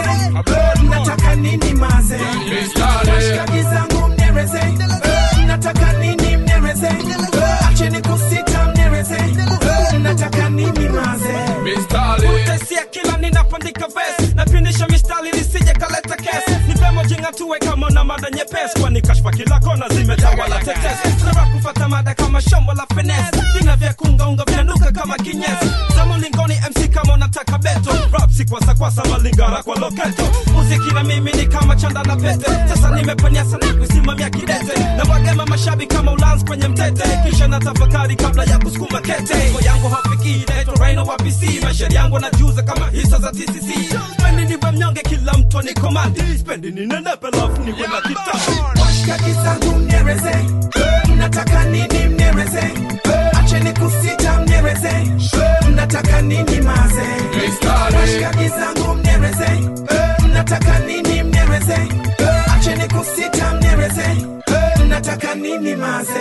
Eh, mnataka nini maze washikaji zangu mnereze Eh, mnataka nini mnereze Eh, acheni kusita mnereze Eh, mnataka nini maze Utasia kila ninapandika ves napindisha mistari lisije kaleta kes ni vema jingatue kama na mada nyepesi kwani kashfa kila kona zimetawala tetes nara kufata mada kama shombo la fenes vina vya kungaunga vinanuka kama kinyesi zamo lingoni mc kama unataka beto rap si kwasa kwasa malingara kwa loketo muziki na mimi ni kama chanda na pete sasa nimepanyasa na kusimamia kidete na wagema mashabi kama ulans kwenye mtete kisha na tafakari kabla ya kusukuma kete Ngo yangu hafiki naitwa Rhino wa PC maisha yangu najuza kama hisa za TCC spendi niwe mnyonge kila mtu ni komandi spendi ni nenepe lafu niwe na kitabu washikaji zangu mnereze Eh, mnataka nini mnereze Eh, acheni kusita mnereze Eh, mnataka nini maze washikaji zangu mnereze Eh, mnataka nini mnereze Eh, acheni kusita mnereze Eh, mnataka nini maze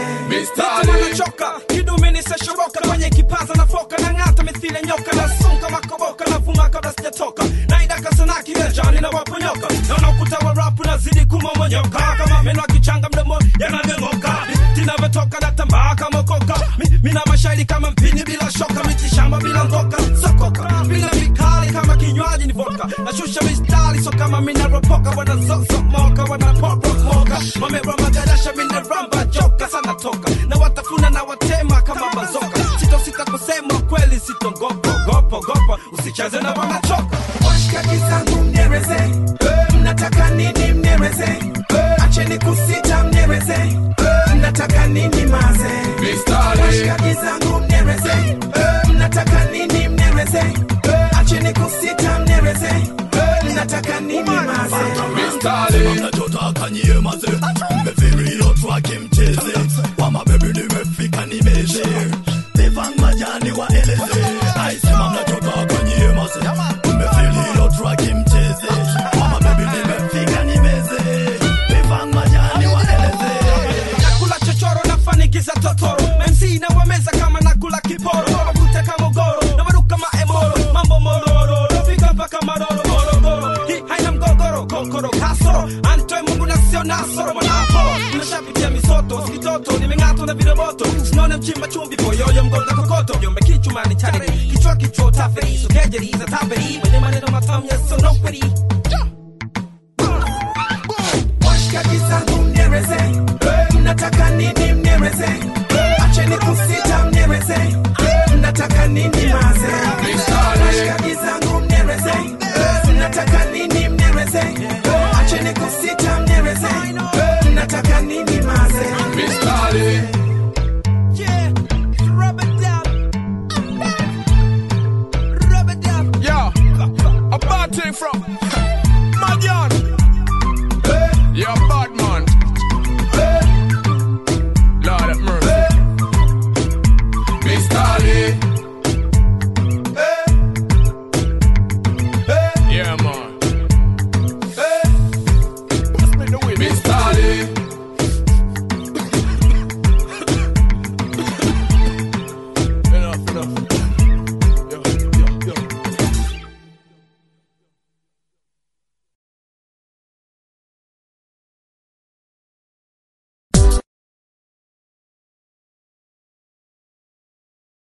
wanachoka kidumini seshoroka kwenye kipaza na foka na ng'ata mithile nyoka na sunka makoboka na vuma kabla sijatoka naidaka sana kimejani na waponyoka naona ukuta wa rapu nazidi kumomonyoka kama meno akichanga mdomo yanavyomoka tinavyotoka na tambaa kama koka Mi- mina mashairi kama mpini bila shoka mitishamba bila ngoka sokoka bila vikali kama kinywaji ni vodka nashusha mistari so kama minaropoka wanazozomoka wanaporomoka mamera magadasha mineramba joka sana toka na watafuna na watema kama bazoka sitosita kusema kweli sitongopogopogopa usicheze na wanachoka washikaji zangu mnereze Eh, mnataka nini mnereze Eh, acheni kusita mnereze Eh, mnataka nini maze washikaji zangu mnereze Eh, mnataka nini mnereze Eh, acheni kusita mnereze Eh, mnataka nini maze Sema mnachotaka nyie maze mmefiri hilo twake mcheze wama bebi nimefika nimeshe Evan majani waeleze aisema mnachotaka nyie maze mmefiri hilo twake mcheze wama bebi nimefika nimeze Evan majani waeleze nakula chochoro nafanikiza totoro mc na wameza kama nakula kiporo wavuta kama ugoro na waruka maemoro mambo mororo nafika mpaka maroro morogoro hii haina mgogoro kokoro kasoro antoe mungu na sio nasoro mwanapo nashapitia misoto sikitoto nimeng'atwa na viroboto sinone mchimba chumbi boyoyo mgonga kokoto jombe kichumani chaniri kichwa kichwa taferi sokejeri za taperi mwenye maneno matamu yasonoperi